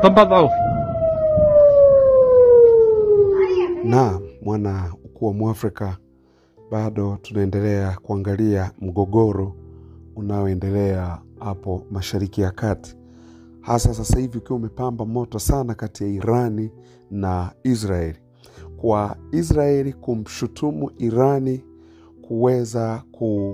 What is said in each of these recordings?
تفضل na mwana ukuu wa Mwafrika, bado tunaendelea kuangalia mgogoro unaoendelea hapo Mashariki ya Kati, hasa sasa hivi ukiwa umepamba moto sana kati ya Irani na Israeli, kwa Israeli kumshutumu Irani kuweza ku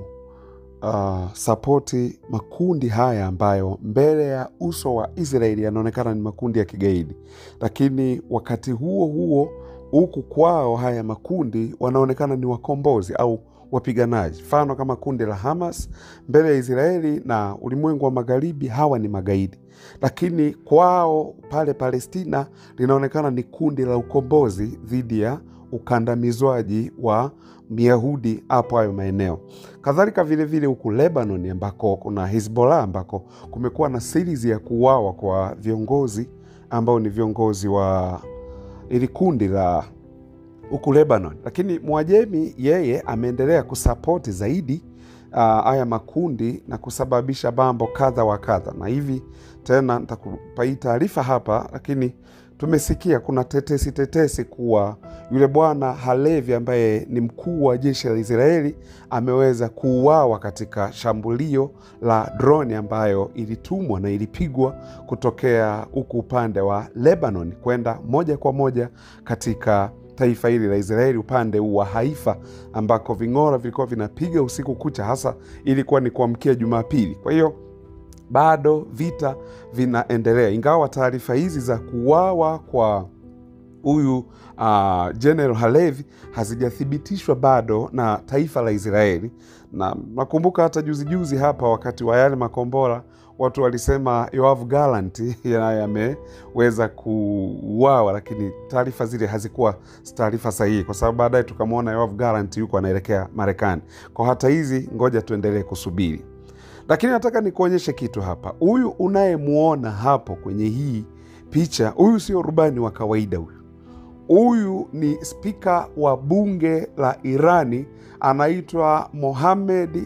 uh, sapoti makundi haya ambayo mbele ya uso wa Israeli yanaonekana ni makundi ya kigaidi, lakini wakati huo huo huku kwao haya makundi wanaonekana ni wakombozi au wapiganaji. Mfano kama kundi la Hamas mbele ya Israeli na ulimwengu wa magharibi, hawa ni magaidi, lakini kwao pale Palestina linaonekana ni kundi la ukombozi dhidi ya ukandamizwaji wa Myahudi hapo hayo maeneo. Kadhalika vilevile huku Lebanon ambako kuna Hizbollah ambako kumekuwa na series ya kuuawa kwa viongozi ambao ni viongozi wa ili kundi la huku Lebanon, lakini Mwajemi yeye ameendelea kusapoti zaidi haya uh, makundi na kusababisha mambo kadha wa kadha, na hivi tena nitakupa hii taarifa hapa, lakini tumesikia kuna tetesi tetesi kuwa yule bwana Halevi ambaye ni mkuu wa jeshi la Israeli ameweza kuuawa katika shambulio la droni ambayo ilitumwa na ilipigwa kutokea huku upande wa Lebanon kwenda moja kwa moja katika taifa hili la Israeli upande huu wa Haifa ambako ving'ora vilikuwa vinapiga usiku kucha, hasa ilikuwa ni kuamkia Jumapili. Kwa hiyo bado vita vinaendelea, ingawa taarifa hizi za kuuawa kwa huyu uh, General Halevi hazijathibitishwa bado na taifa la Israeli. Na nakumbuka hata juzijuzi juzi hapa wakati wa yale makombora watu walisema Yoav Gallant yameweza kuuawa, lakini taarifa zile hazikuwa taarifa sahihi, kwa sababu baadaye tukamwona Yoav Gallant yuko anaelekea Marekani. Kwa hata hizi, ngoja tuendelee kusubiri, lakini nataka nikuonyeshe kitu hapa. Huyu unayemwona hapo kwenye hii picha, huyu sio rubani wa kawaida huyu huyu ni spika wa bunge la Irani, anaitwa Mohamed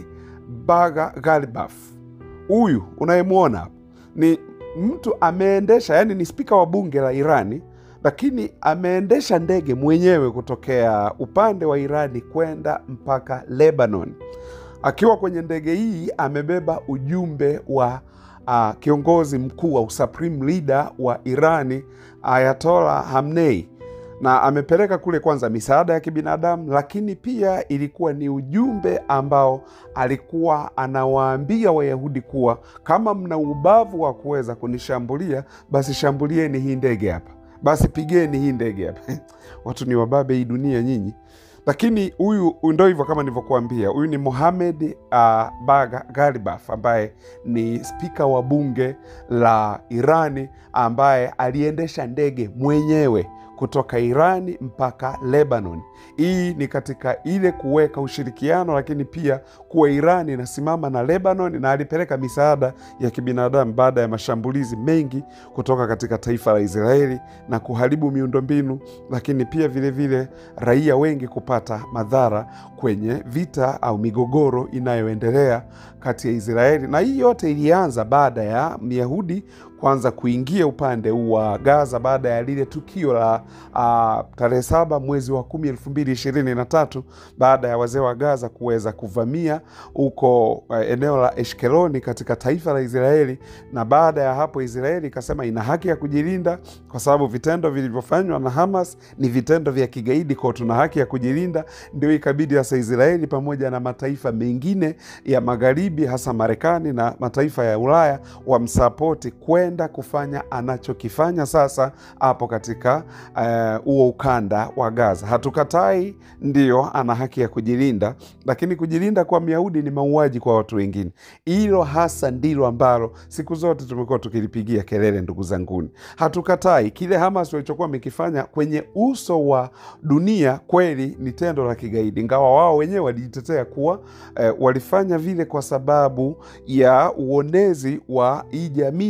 Baga Ghalibaf. Huyu unayemwona hapa ni mtu ameendesha, yani ni spika wa bunge la Irani, lakini ameendesha ndege mwenyewe kutokea upande wa Irani kwenda mpaka Lebanon. Akiwa kwenye ndege hii amebeba ujumbe wa uh, kiongozi mkuu au supreme leader wa Irani Ayatollah Hamnei na amepeleka kule kwanza misaada ya kibinadamu, lakini pia ilikuwa ni ujumbe ambao alikuwa anawaambia Wayahudi kuwa kama mna ubavu wa kuweza kunishambulia, basi shambulieni hii ndege hapa, basi pigeni hii ndege hapa. Watu ni wababe hii dunia nyinyi. Lakini huyu ndo hivyo, kama nilivyokuambia, huyu ni Mohamed uh, Baga Ghalibaf ambaye ni spika wa bunge la Irani ambaye aliendesha ndege mwenyewe kutoka Irani mpaka Lebanon. Hii ni katika ile kuweka ushirikiano, lakini pia kuwa Irani inasimama na Lebanon, na alipeleka misaada ya kibinadamu baada ya mashambulizi mengi kutoka katika taifa la Israeli na kuharibu miundombinu, lakini pia vilevile vile raia wengi kupata madhara kwenye vita au migogoro inayoendelea kati ya Israeli, na hii yote ilianza baada ya Myahudi kwanza kuingia upande huu wa Gaza baada ya lile tukio la uh, tarehe saba mwezi wa kumi elfu mbili ishirini na tatu baada ya wazee wa Gaza kuweza kuvamia huko uh, eneo la Eshkeloni katika taifa la Israeli, na baada ya hapo Israeli ikasema ina haki ya kujilinda kwa sababu vitendo vilivyofanywa na Hamas ni vitendo vya kigaidi, kwao tuna haki ya kujilinda. Ndio ikabidi sasa Israeli pamoja na mataifa mengine ya magharibi, hasa Marekani na mataifa ya Ulaya wamsapoti kwenda kufanya anachokifanya sasa hapo katika huo uh, ukanda wa Gaza. Hatukatai, ndio ana haki ya kujilinda, lakini kujilinda kwa Myahudi ni mauaji kwa watu wengine. Hilo hasa ndilo ambalo siku zote tumekuwa tukilipigia kelele, ndugu zanguni. Hatukatai kile Hamas walichokuwa wamekifanya kwenye uso wa dunia, kweli ni tendo la kigaidi, ingawa wao wenyewe walijitetea kuwa eh, walifanya vile kwa sababu ya uonezi wa hii jamii ya Kiyahudi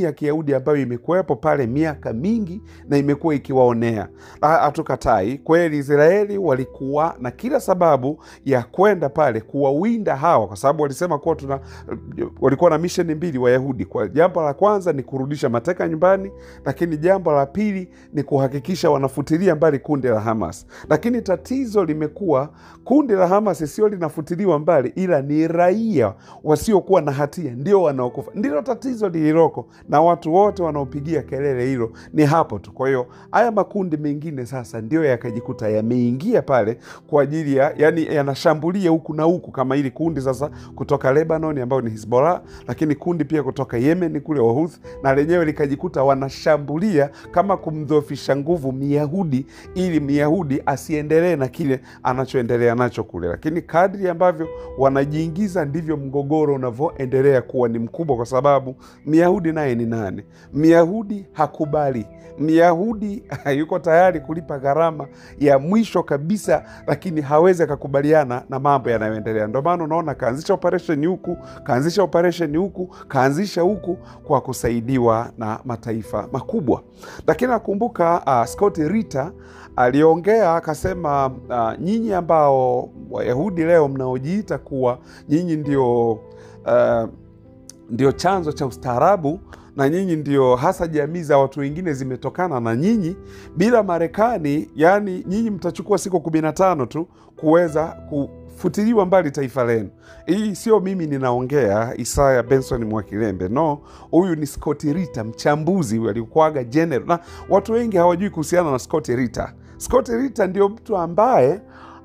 Wayahudi ambayo imekuwepo pale miaka mingi na imekuwa ikiwaonea. Hatukatai kweli, Israeli walikuwa na kila sababu ya kwenda pale kuwawinda hawa, kwa sababu walisema kuwa tuna walikuwa na misheni mbili Wayahudi. Kwa jambo la kwanza ni kurudisha mateka nyumbani, lakini jambo la pili ni kuhakikisha wanafutilia mbali kundi la Hamas. Lakini tatizo limekuwa kundi la Hamas sio linafutiliwa mbali, ila ni raia wasiokuwa na hatia ndio wanaokufa. Ndilo tatizo lililoko, na watu wote wanaopigia kelele hilo ni hapo tu. Kwa hiyo haya makundi mengine sasa ndio yakajikuta yameingia pale kwa ajili ya yani, yanashambulia huku na huku, kama hili kundi sasa kutoka Lebanon ambayo ni Hizbollah, lakini kundi pia kutoka Yemen kule Wahuthi, na lenyewe likajikuta wanashambulia kama kumdhoofisha nguvu Myahudi ili Myahudi asiendelee na kile anachoendelea nacho kule. Lakini kadri ambavyo wanajiingiza ndivyo mgogoro unavyoendelea kuwa ni mkubwa, kwa sababu Myahudi naye ni nani? Myahudi hakubali Myahudi yuko tayari kulipa gharama ya mwisho kabisa, lakini hawezi akakubaliana na mambo yanayoendelea. Ndio maana unaona kaanzisha operesheni huku, kaanzisha operesheni huku, kaanzisha huku kwa kusaidiwa na mataifa makubwa. Lakini nakumbuka uh, Scott Ritter aliongea akasema, uh, nyinyi ambao Wayahudi leo mnaojiita kuwa nyinyi ndio uh, ndio chanzo cha ustaarabu na nyinyi ndio hasa jamii za watu wengine zimetokana na nyinyi. Bila Marekani, yani nyinyi mtachukua siku kumi na tano tu kuweza kufutiliwa mbali taifa lenu. Hii sio mimi ninaongea, Isaya Benson Mwakilembe, no, huyu ni Scott Ritter, mchambuzi huyu alikuwaga general, na watu wengi hawajui kuhusiana na Scott Ritter. Scott Ritter ndio mtu ambaye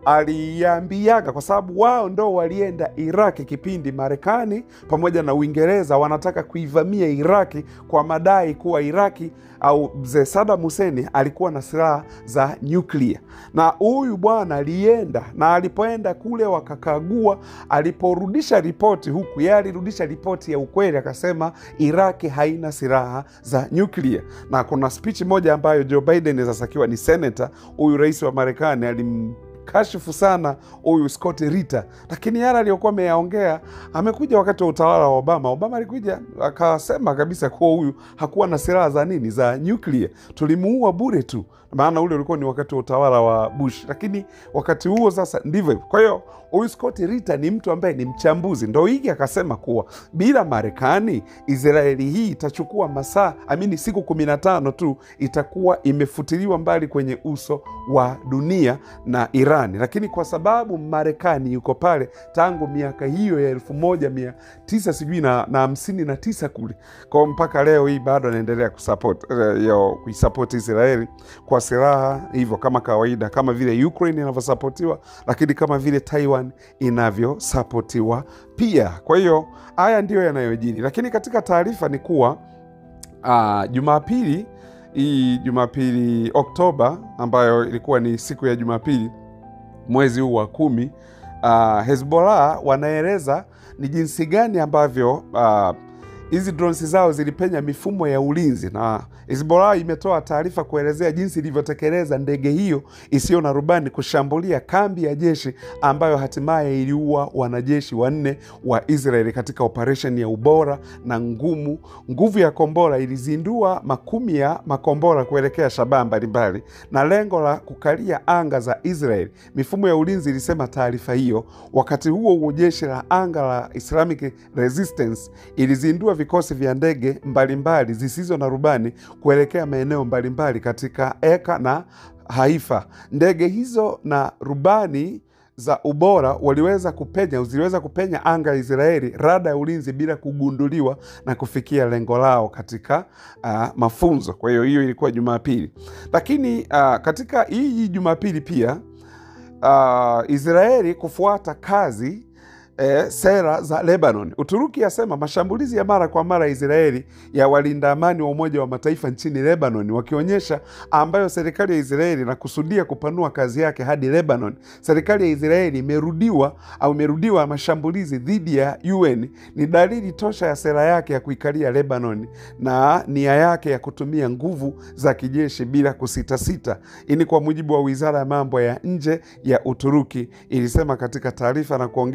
aliambiaga kwa sababu wao ndo walienda Iraki kipindi Marekani pamoja na Uingereza wanataka kuivamia Iraki kwa madai kuwa Iraki au mzee Saddam Hussein alikuwa na silaha za nyuklia, na huyu bwana alienda, na alipoenda kule wakakagua, aliporudisha ripoti huku, yeye alirudisha ripoti ya ukweli, akasema Iraki haina silaha za nyuklia. Na kuna spichi moja ambayo Joe Biden sasa akiwa ni senata, huyu rais wa Marekani alim kashifu sana huyu Scott Ritter, lakini yale aliyokuwa ameyaongea amekuja wakati wa utawala wa Obama. Obama alikuja akasema kabisa kuwa huyu hakuwa na silaha za nini za nyuklia, tulimuua bure tu, maana ule ulikuwa ni wakati wa utawala wa Bush, lakini wakati huo sasa ndivyo hivyo. Kwa hiyo huyu Scott Ritter ni mtu ambaye ni mchambuzi, ndo hiki akasema kuwa bila Marekani Israeli hii itachukua masaa amini, siku kumi na tano tu itakuwa imefutiliwa mbali kwenye uso wa dunia na Irani, lakini kwa sababu Marekani yuko pale tangu miaka hiyo ya elfu moja mia tisa sijui na, na hamsini na tisa kule kwao mpaka leo hii bado anaendelea kuisapoti Israeli kwa silaha hivyo, kama kawaida, kama vile Ukraine inavyosapotiwa, lakini kama vile Taiwan inavyosapotiwa pia. Kwa hiyo haya ndiyo yanayojiri, lakini katika taarifa ni kuwa uh, Jumapili hii Jumapili Oktoba, ambayo ilikuwa ni siku ya Jumapili mwezi huu wa kumi, uh, Hezbollah wanaeleza ni jinsi gani ambavyo hizi uh, drones zao zilipenya mifumo ya ulinzi, na Hezbollah imetoa taarifa kuelezea jinsi ilivyotekeleza ndege hiyo isiyo na rubani kushambulia kambi ya jeshi ambayo hatimaye iliua wanajeshi wanne wa Israeli katika operesheni ya ubora na ngumu. Nguvu ya kombora ilizindua makumi ya makombora kuelekea shabaha mbalimbali na lengo la kukalia anga za Israeli, mifumo ya ulinzi ilisema taarifa hiyo. Wakati huo huo, jeshi la anga la Islamic Resistance ilizindua vikosi vya ndege mbalimbali zisizo na rubani kuelekea maeneo mbalimbali katika Eka na Haifa. Ndege hizo na rubani za ubora waliweza kupenya ziliweza kupenya anga ya Israeli, rada ya ulinzi bila kugunduliwa na kufikia lengo lao katika uh, mafunzo. Kwa hiyo hiyo ilikuwa Jumapili, lakini uh, katika hii Jumapili pia uh, Israeli kufuata kazi E, sera za Lebanon. Uturuki yasema mashambulizi ya mara kwa mara ya Israeli ya walinda amani wa Umoja wa Mataifa nchini Lebanon, wakionyesha ambayo serikali ya Israeli inakusudia kupanua kazi yake hadi Lebanon. Serikali ya Israeli imerudiwa au imerudiwa mashambulizi dhidi ya UN ni dalili tosha ya sera yake ya kuikalia Lebanon na nia yake ya kutumia nguvu za kijeshi bila kusitasita. Hii ni kwa mujibu wa wizara ya mambo ya nje ya Uturuki ilisema katika taarifa na kuongeza UN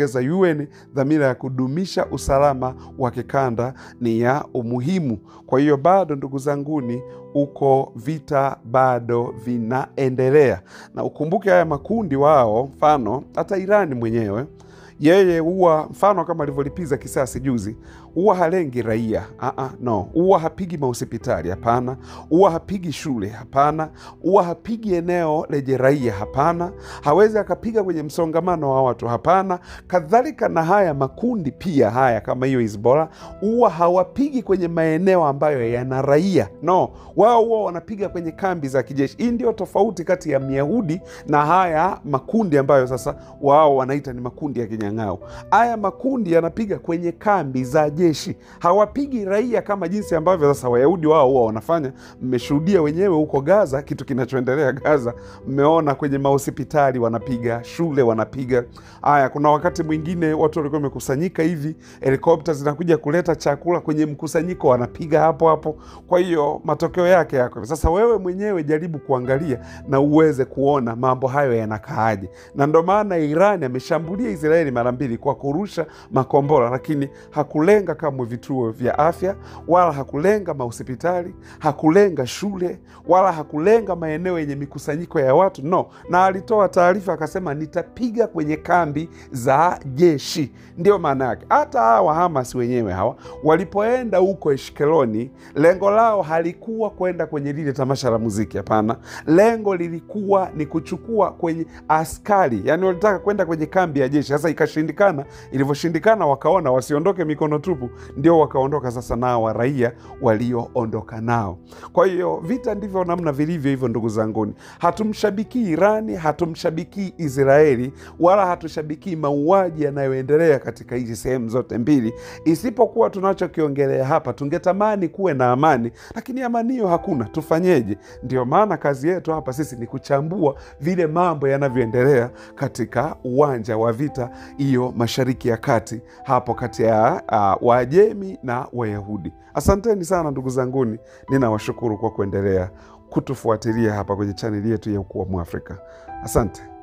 UN, dhamira ya kudumisha usalama wa kikanda ni ya umuhimu. Kwa hiyo bado, ndugu zanguni, uko vita bado vinaendelea, na ukumbuke haya makundi wao, mfano hata Irani mwenyewe yeye huwa mfano kama alivyolipiza kisasi juzi, huwa halengi raia uh-uh, no, huwa hapigi mahospitali hapana, huwa hapigi shule hapana, huwa hapigi eneo lenye raia hapana, hawezi akapiga kwenye msongamano wa watu hapana. Kadhalika na haya makundi pia haya kama hiyo Hizbollah huwa hawapigi kwenye maeneo ambayo yana raia no, wao huwa wanapiga kwenye kambi za kijeshi. Hii ndio tofauti kati ya Myahudi na haya makundi ambayo sasa wao wanaita ni makundi ya kinyang'ao. Haya makundi yanapiga kwenye kambi za jeshi, hawapigi raia kama jinsi ambavyo sasa Wayahudi wao huwa wanafanya. Mmeshuhudia wenyewe huko Gaza, kitu kinachoendelea Gaza, mmeona kwenye mahospitali wanapiga, shule wanapiga. Haya, kuna wakati mwingine watu walikuwa wamekusanyika hivi, helikopta zinakuja kuleta chakula kwenye mkusanyiko, wanapiga hapo hapo. Kwa hiyo matokeo yake yako sasa. Wewe mwenyewe jaribu kuangalia na uweze kuona mambo hayo yanakaaje, na ndo maana Irani ameshambulia Israeli mara mbili kwa kurusha makombora, lakini hakulenga kamwe vituo vya afya wala hakulenga mahospitali, hakulenga shule wala hakulenga maeneo yenye mikusanyiko ya watu no. Na alitoa taarifa akasema, nitapiga kwenye kambi za jeshi. Ndio maana yake. Hata hawa Hamas wenyewe hawa walipoenda huko Eshkeloni, lengo lao halikuwa kwenda kwenye lile tamasha la muziki, hapana. Lengo lilikuwa ni kuchukua kwenye askari, yani walitaka kwenda kwenye kambi ya jeshi. Sasa ikashindikana. Ilivyoshindikana, wakaona wasiondoke mikono tupu, ndio wakaondoka sasa nao wa raia walioondoka nao. Kwa hiyo vita ndivyo namna vilivyo hivyo, ndugu zanguni. Hatumshabikii Irani, hatumshabikii Israeli, wala hatushabikii mauaji yanayoendelea katika hizi sehemu zote mbili, isipokuwa tunachokiongelea hapa, tungetamani kuwe na amani, lakini amani hiyo hakuna. Tufanyeje? Ndio maana kazi yetu hapa sisi ni kuchambua vile mambo yanavyoendelea katika uwanja wa vita hiyo Mashariki ya Kati, hapo kati ya uh, Waajemi na Wayahudi. Asanteni sana ndugu zanguni, ninawashukuru kwa kuendelea kutufuatilia hapa kwenye chaneli yetu ya Ukuu wa Mwafrika. Asante.